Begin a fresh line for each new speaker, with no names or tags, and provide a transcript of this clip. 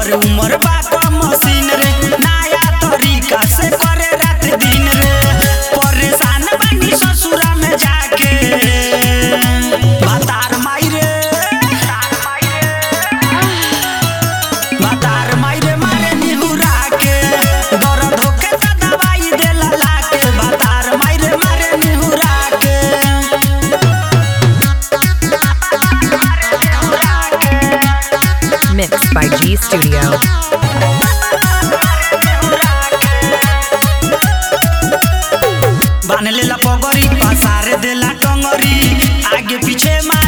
एकर उमर बा का मशीन रे नया तरीका से करे रात दिन रे परेशान बानी ससुरा में जाके भातार माई रे भातार माई रे मारे निहुरा के दर्द होके त दवाई देला लाके भातार माई रे मारे निहुरा के
Mixed by G Studio.
बान लेला पगड़ी पसार देला टंगरी आगे पीछे मार